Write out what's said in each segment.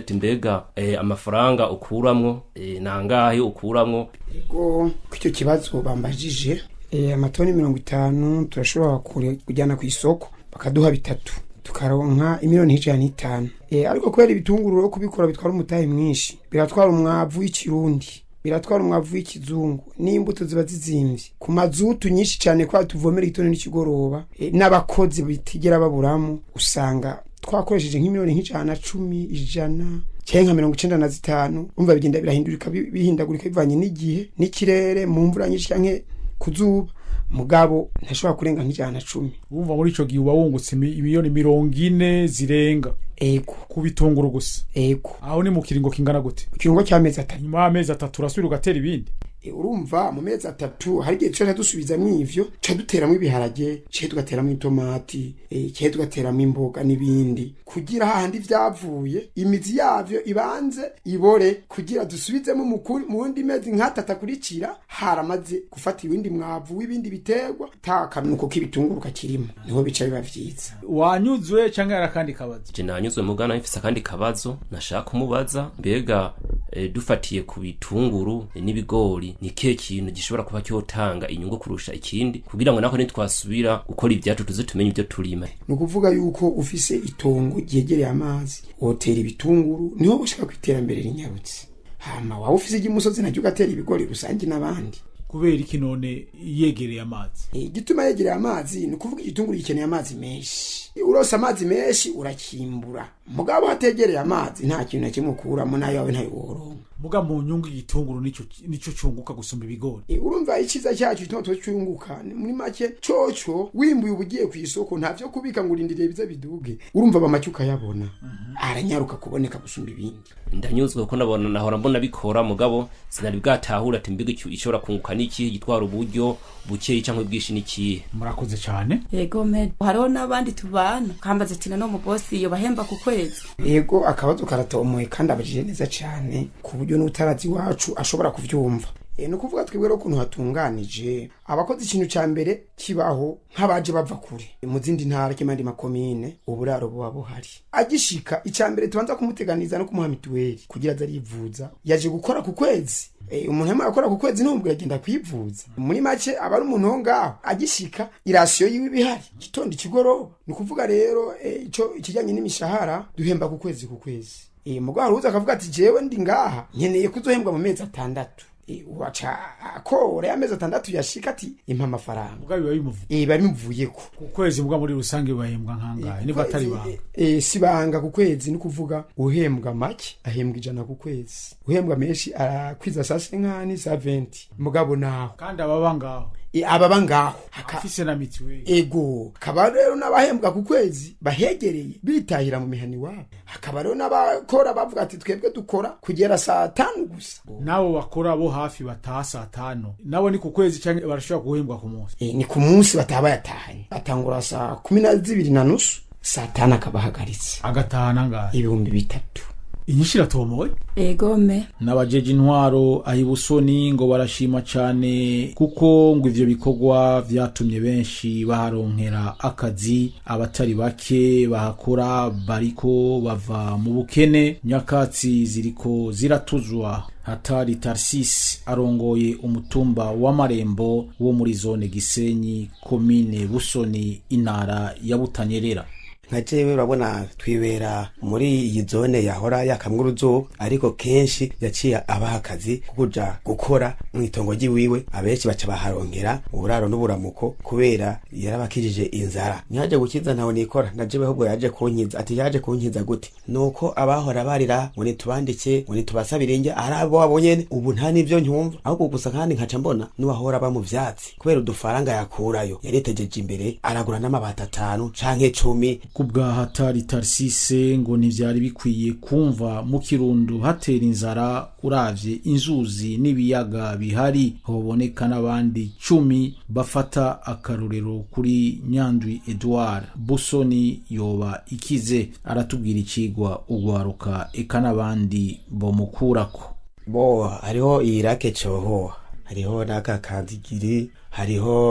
ati mbega eh, amafaranga ukuramwo eh, nangahe ukuramwo Ego kw'icyo kibazo bambajije eh, amatoni mirongo itanu turashobora kure- kujyana ku isoko bakaduha bitatu tukaronka imiliyoni ijana n'itanu eh, ariko kubera ibitunguru rero kubikora bitwara umutahe mwinshi biratwara umwavu w'ikirundi biratwara umwavu w'ikizungu n'imbuto ziba zizimvye ku mazutu nyinshi cyane kwa tuvomera igitondo n'ikigoroba eh, n'abakozi bitigera baburamo usanga twakoresheje nk'imiliyoni nk'ijana na cumi ijana cyangwa nka mirongo icenda na zitanu umva bigenda birahindurika bi- bihindagurika bivanye n'igihe n'ikirere mu mvura nyinshi canke ku zuba mugabo ntashobora kurenga nk'ijana na cumi wumva muri ico gihe uba wungutse imi- imiliyoni mirongo ine zirenga ego ku bitunguru gusa ego aho ni mu kiringo kingana gute ku kiringo cy'amezi atatu nyuma y'amezi atatu urasubira ugatera ibindi E, urumva mu mezi atatu hari igihe tuca dusubizamwo ivyo tuca duteramwo ibiharage cihe tugateramwo itomati e, cihe tugateramwo imboga n'ibindi kugira hahandi vyavuye imizi yavyo ibanze ibore kugira dusubizemo mu kuri- mu wundi mezi nk'atatu akurikira haramaze gufata ibindi mwavu w'ibindi biterwa ta kanuko k'ibitunguru kakirimo niho bica biba vyiza wanyuzwe cyangwa yari akandi kabazo je nanyuzwe mugana mfise akandi kabazo nashaka kumubaza mbega eh, dufatiye ku bitunguru eh, n'ibigori ni kihe kintu gishobora kuba cyotanga inyungu kurusha ikindi kugira ngo nako nitwasubira gukora ibyacu tuze tumenye ibyo turima ni ukuvuga yuko ufise itongo ryegereye amazi wotera ibitunguru niho ushaka ku iterambere rinyarutse hama waba ufise iry'umusozi naryo ugatera ibigori rusange n'abandi kubera iki none yegereye amazi Eh, igituma yegereye amazi ni ukuvuga igitunguru gikeneye amazi menshi urose amazi menshi urakimbura mugabo hategereye amazi nta kintu na kimwe ukuramo nayo yawe ntayo woronka muga mu nyungu igitunguru nico nico cunguka gusumba ibigori Eh, urumva icyiza cyacu gituma tuba cyunguka ni muri make coco wimbuye uba ugiye ku isoko ntavyo kubika ngo urindiriye bize biduge urumva bamake ukayabona aranyaruka kuboneka gusumba ibindi ndanyuzwe kuko nabona nahora mbona bikora mugabo sinari bwatahura ati mbega icyo ishobora kunguka n'ikihe gitwara uburyo bukeyi cyangwa bwinshi n'ikihe murakoze cyane yego me hariho n'abandi tubana kambaza ati nano mubosi iyo bahemba ku kwezi yego akabazo karatomoye kandi abajije neza cyane ku buryo n'utarazi iwacu ashobora kubyumva e, ni ukuvuga twebwe rero ukuntu hatunganije abakoze ikintu cya mbere kibaho nk'abaje bava kure mu zindi ntara cyangwa andi makomine uburaro buba buhari agishika icya mbere tubanza kumuteganiza no kumuha mituweli kugira aze arivuza yaje gukora ku kwezi e, umuntu yamara gukora ku kwezi n'ubwo yagenda kwivuza muri make aba ari umuntu wo ngaho agishika irasiyo yiwe ibihari gitondo ikigoroba ni ukuvuga rero e, ico ikijyanye n'imishahara duhemba ku kwezi ku kwezi e, mugabo haruza akavuga ati jewe ndi ngaha nkeneye kuzohembwa mu mezi atandatu e, waca akora ya mezi atandatu yashika ati impa amafaranga muga biba bimuvuye e, biba bimuvuyeko ku kwezi muga muri rusange bahembwa nkangahe niba atari banga e, si banga ku kwezi ni ukuvuga uhembwa make ahembwa ijana ku kwezi uhembwa menshi arakwiza saa senkani saa venti mugabo naho kandi ababa ngaho e, ababa ngaho Haka- afise na mituweli ego hakaba rero n'abahembwa ku kwezi bahegereye bitahira mu mihani wabo hakaba rero n'abakora bavuga ati twebwe dukora kugera saa tanu gusa nabo bakora bo hafi bataha saa tanu nabo ni ku kwezi cyangwa barashobora guhembwa ku munsi e, ni ku munsi bataba bayatahanye atangura saa kumi na zibiri na nusu saa tanu akaba ahagaritse agataha nangahe ibihumbi bitatu inyinshi iratomoye yego me n'abajeje intwaro ahibusoni ngo barashima cyane kuko ngo ivyo bikorwa vyatumye benshi baharonkera akazi abatari bake bahakora bariko bava mu bukene nyakatsi ziriko ziratuzwa hatari tarsis arongoye umutumba w'amarembo wo muri zone gisenyi komine busoni intara ya butanyerera nka jewe urabona twibera muri iyi zone yahora yakamwa uruzuba ariko kenshi yaciye abaha akazi ko kuja gukora mu itongo ry'iwiwe abenshi baca baharongera uburaro n'uburamuko kubera yarabakijije inzara ntiyaje gukiza ntawe nikora na jewe ahubwo yaje kunkiza ati yaje kunkiza gute nuko abahora barira ngo nitubandike ngo nitubasabire njye ari abo wabo nyene ubu nta n'ivyo ntumva ahubwo gusa kandi nkaca mbona n'uwahora aba mu vyatsi kubera udufaranga yakurayo yaritegeje imbere aragura n'amabati atanu canke cumi ku bwa hatari tarisise ngo ntibyari bikwiye kumva mu kirundo hatera inzara uravye inzuzi n'ibiyaga bihari hoboneka n'abandi cumi bafata akarorero kuri nyandwi edouard busoni yoba ikize aratubwira ikigwa ugwaruka eka n'abandi bomukurako bo hariho iyi rake coho hariho n'aka kanzigiri hariho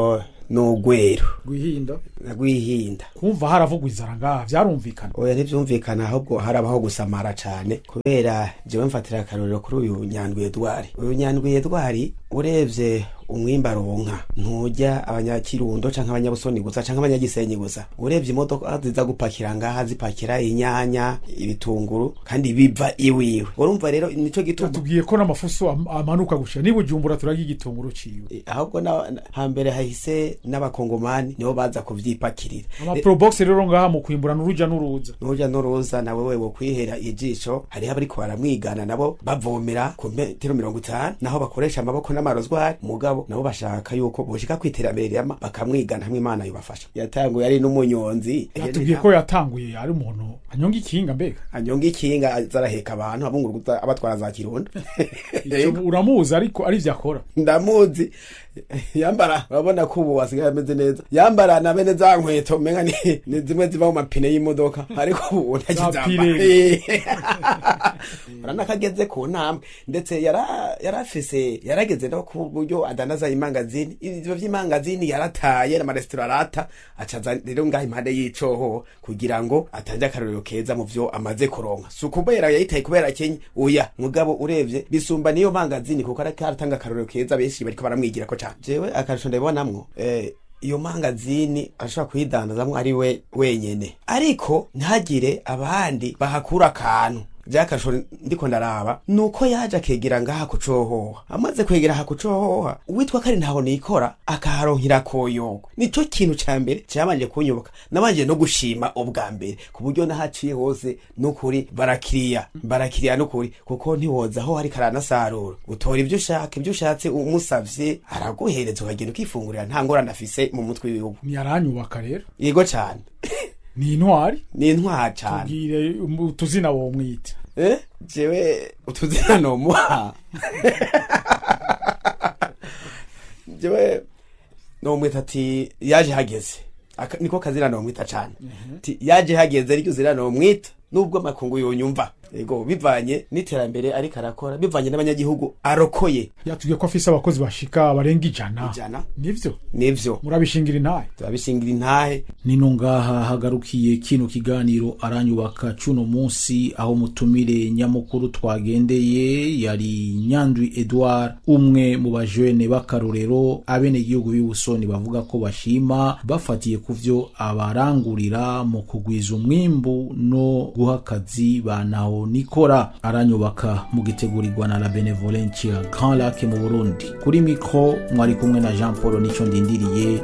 n'ugwero rwihinda rwihinda kumva haravugwa inzara ngaha vyarumvikana oya ntivyumvikana ahubwo harabaho gusamara cane kubera jewe mfatira akarorero kuri uyu nyandwi edwari uyu nyandwi edwari urevye umwimba aronka nturya abanyakirundo canke abanyabusoni gusa canke abanyagisenyi gusa urevye imodoka ziza gupakira ngaha zipakira inyanya ibitunguru kandi biva iwiwe urumva rero nico gituma tubwiye ko n'amafuso am- amanuka gushira niba ujumbura turarya igitunguru ciwe Eh, ahubwo na- na- hambere hahise n'abakongomani nibo baza kuvyipakirira amaprobox rero ngaha mu kwimbura n'uruja n'uruza nuja n'uruza nawe wewe kwihera ijisho hariho abariko baramwigana nabo bavomera ku metero mirongo itanu naho bakoresha amaboko n'amarozwari mugabo nabo bashaka yuko boshika kwiterambere rirama bakamwigana hamwe imana yobafasha yatanguye ari n'umunyonzi yatubwiye ko yatanguye ari umuntu anyonga ikinga mbega anyonga ikinga azaraheka abantu abunguruza abatwara za kirundo Ico uramuzi ariko ari vyo akora ndamuzi yambara urabona ko ubu wasigaye ameze neza yambara na bene za nkweto menga ni, ni zimwe ziva mu mapine y'imodoka ariko ubu Zapire. ntakizambara urabona ko ageze ku ntambwe ndetse yara- yarafise yarageze no ku buryo adanaza imangazini ivyo vy'imangazini yarataye n'amaresitora arata acaza rero ngaho impande y'icoho kugira ngo atange akarorero keza mu vyo amaze kuronka si ukubera yayitaye kubera kenye oya mugabo urevye bisumba niyo mangazini kuko ariko aratanga akarorero keza benshi bariko baramwigirako cane jewe akarusho ndabibonamwo eh, iyo mangazini ashobora kuyidandazamwo ari we wenyene ariko ntagire abandi bahakura akantu vyakarusho ndiko ndaraba nuko yaje akegera ngaha kucohoha amaze kwegera aha kucohoha uwitwa kari ntaho nikora akaharonkera koyogo nico kintu ca mbere cabanje kunyubaka nabanje no gushima ubwa mbere ku buryo nahaciye hose nukuri barakiriya barakiriya nukuri kuko ntiwoza aho hari karanasarura utora ivyo ushaka ivyo ushatse umusavye araguhereza ukagenda ukifungurira nta ngorane afise mu mutwe w'ibihugu ntiyaranyubaka rero yego cane ni intwari ni intwara cane tubwire um, utuzina womwita Eh? jewe utuzina nomuha jewe nomwita ati yaje hageze Aka- niko kazina nomwita cane ti yaje hageze ariko zina nomwita nubwo amakungu yonyumva ego bivanye n'iterambere ariko arakora bivanye n'abanyagihugu arokoye yatubwiye ko afise abakozi bashika barenga ijana ijana nivyo nivyo murabishingira intahe turabishingira intahe nino ngaha hagarukiye kino kiganiro aranyubaka cuno munsi aho mutumire nyamukuru twagendeye yari nyandwi edouard umwe mu bajene b'akarorero abenegihugu b'ibusoni bavuga ko bashima bafatiye ku vyo abarangurira mu kugwiza umwimbu no guha akazi banaho nikora aranyubaka mu gitegurirwa na la benevolencia grand lac mu burundi kuri mikro mwari kumwe na jean paul nico ndindiriye